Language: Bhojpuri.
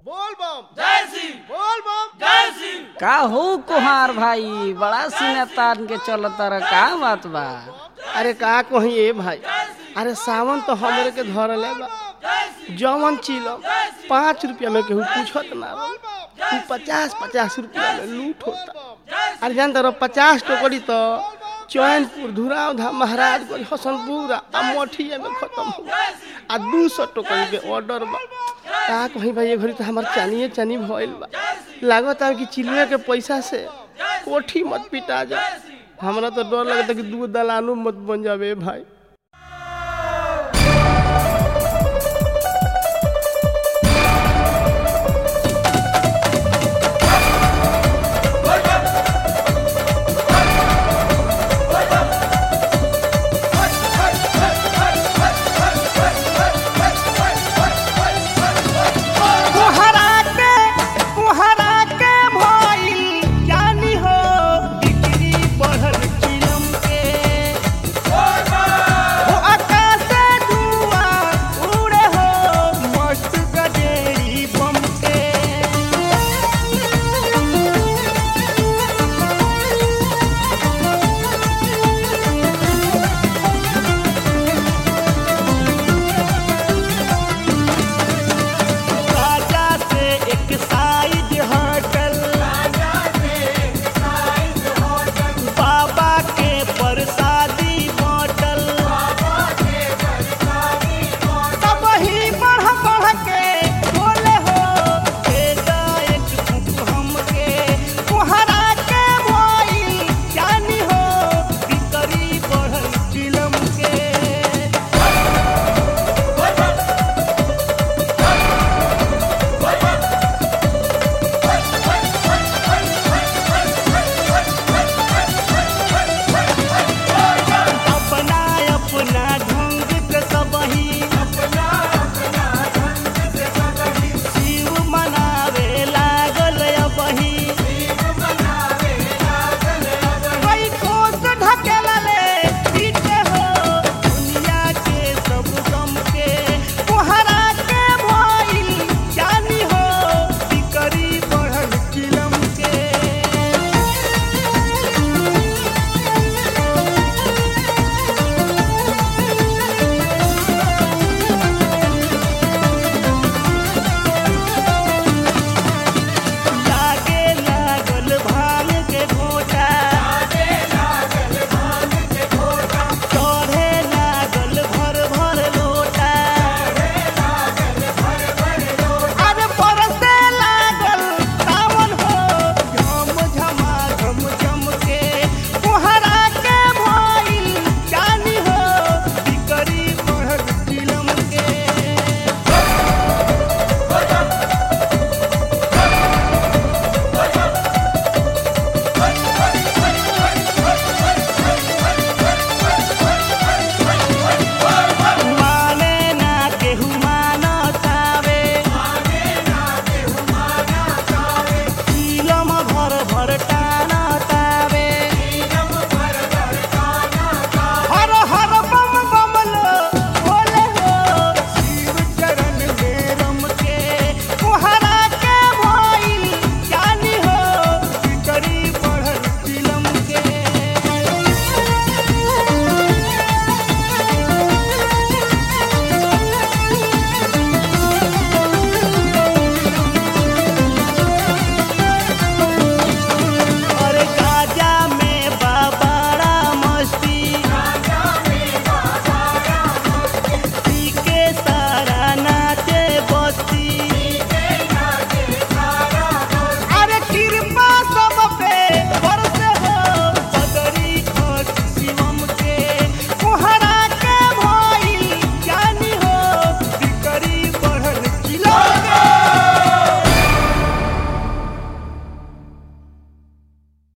बोल बम जय सिंह बोल बम जय सिंह का हो कुहार भाई बड़ा सीना तान के चलत रह का बात बा अरे का कही ए भाई अरे सावन तो हमरे के धरले बा जवन चिलम पाँच रुपया में केहू पूछत ना रहो। तू पचास पचास रुपया में लूट होता अरे जान तो पचास टोकरी तो चैनपुर धुरावधा महाराजगंज हसनपुर आ मठिया में खत्म हो गया। आ दू सौ टोकरी के ऑर्डर बा का कहीं भाई ये घड़ी तो हमार चानिए चानी भइल बा लागत है कि चिलुए के पैसा से कोठी मत पिटा जा हमरा तो डर लगता कि दू दलानो मत बन जावे भाई